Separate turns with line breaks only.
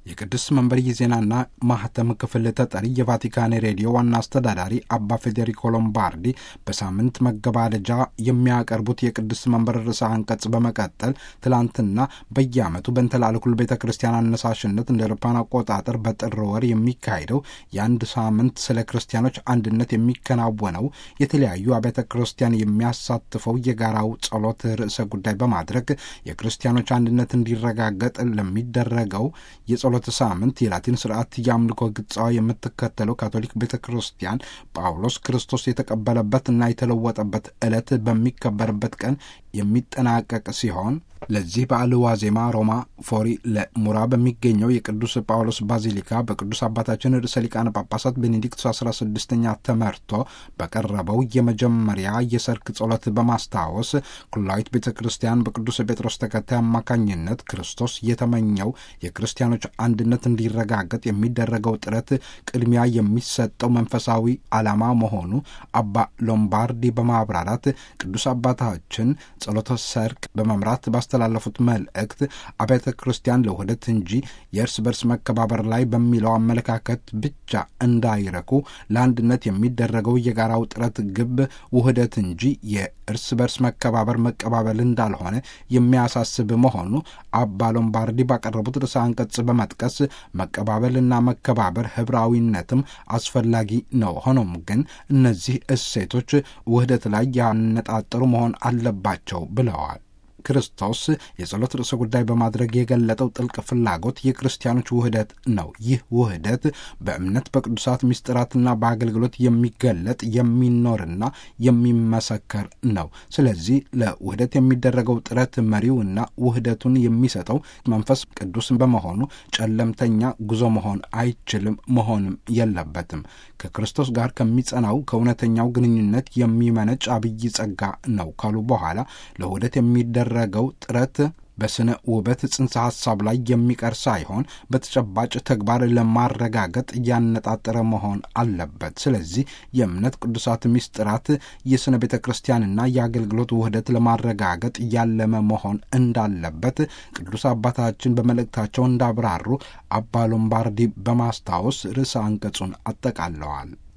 የቅዱስ መንበር የዜናና ማህተም ክፍል ተጠሪ የቫቲካን ሬዲዮ ዋና አስተዳዳሪ አባ ፌዴሪኮ ሎምባርዲ በሳምንት መገባደጃ የሚያቀርቡት የቅዱስ መንበር ርዕሰ አንቀጽ በመቀጠል ትላንትና በየዓመቱ በእንተላለኩል ቤተ ክርስቲያን አነሳሽነት እንደ አውሮፓውያን አቆጣጠር በጥር ወር የሚካሄደው የአንድ ሳምንት ስለ ክርስቲያኖች አንድነት የሚከናወነው የተለያዩ አብያተ ክርስቲያን የሚያሳትፈው የጋራው ጸሎት ርዕሰ ጉዳይ በማድረግ የክርስቲያኖች አንድነት እንዲረጋገጥ ለሚደረገው የጸሎት ሳምንት የላቲን ስርዓት የአምልኮ ግጻዋ የምትከተለው ካቶሊክ ቤተ ክርስቲያን ጳውሎስ ክርስቶስ የተቀበለበት እና የተለወጠበት ዕለት በሚከበርበት ቀን የሚጠናቀቅ ሲሆን ለዚህ በዓል ዋዜማ ሮማ ፎሪ ለሙራ በሚገኘው የቅዱስ ጳውሎስ ባዚሊካ በቅዱስ አባታችን ርዕሰ ሊቃነ ጳጳሳት ቤኔዲክቱ አስራ ስድስተኛ ተመርቶ በቀረበው የመጀመሪያ የሰርክ ጸሎት በማስታወስ ኩላዊት ቤተ ክርስቲያን በቅዱስ ጴጥሮስ ተከታይ አማካኝነት ክርስቶስ የተመኘው የክርስቲያኖች አንድነት እንዲረጋገጥ የሚደረገው ጥረት ቅድሚያ የሚሰጠው መንፈሳዊ ዓላማ መሆኑ አባ ሎምባርዲ በማብራራት ቅዱስ አባታችን ጸሎተ ሰርክ በመምራት ባስተላለፉት መልእክት አብያተ ክርስቲያን ለውህደት እንጂ የእርስ በርስ መከባበር ላይ በሚለው አመለካከት ብቻ እንዳይረኩ ለአንድነት የሚደረገው የጋራው ጥረት ግብ ውህደት እንጂ የእርስ በርስ መከባበር መቀባበል እንዳልሆነ የሚያሳስብ መሆኑ አባ ሎምባርዲ ባቀረቡት ርዕሰ አንቀጽ በመጥቀስ መቀባበልና መከባበር ህብራዊነትም አስፈላጊ ነው። ሆኖም ግን እነዚህ እሴቶች ውህደት ላይ ያነጣጠሩ መሆን አለባቸው ብለዋል። ክርስቶስ የጸሎት ርዕሰ ጉዳይ በማድረግ የገለጠው ጥልቅ ፍላጎት የክርስቲያኖች ውህደት ነው። ይህ ውህደት በእምነት በቅዱሳት ምስጢራትና በአገልግሎት የሚገለጥ የሚኖርና የሚመሰከር ነው። ስለዚህ ለውህደት የሚደረገው ጥረት መሪውና ውህደቱን የሚሰጠው መንፈስ ቅዱስ በመሆኑ ጨለምተኛ ጉዞ መሆን አይችልም፣ መሆንም የለበትም። ከክርስቶስ ጋር ከሚጸናው ከእውነተኛው ግንኙነት የሚመነጭ አብይ ጸጋ ነው ካሉ በኋላ ለውህደት የሚደረገው ጥረት በስነ ውበት ጽንሰ ሐሳብ ላይ የሚቀር ሳይሆን በተጨባጭ ተግባር ለማረጋገጥ እያነጣጠረ መሆን አለበት። ስለዚህ የእምነት ቅዱሳት ምስጢራት የስነ ቤተ ክርስቲያንና የአገልግሎት ውህደት ለማረጋገጥ ያለመ መሆን እንዳለበት ቅዱስ አባታችን በመልእክታቸው እንዳብራሩ አባ ሎምባርዲ በማስታወስ ርዕሰ አንቀጹን አጠቃለዋል።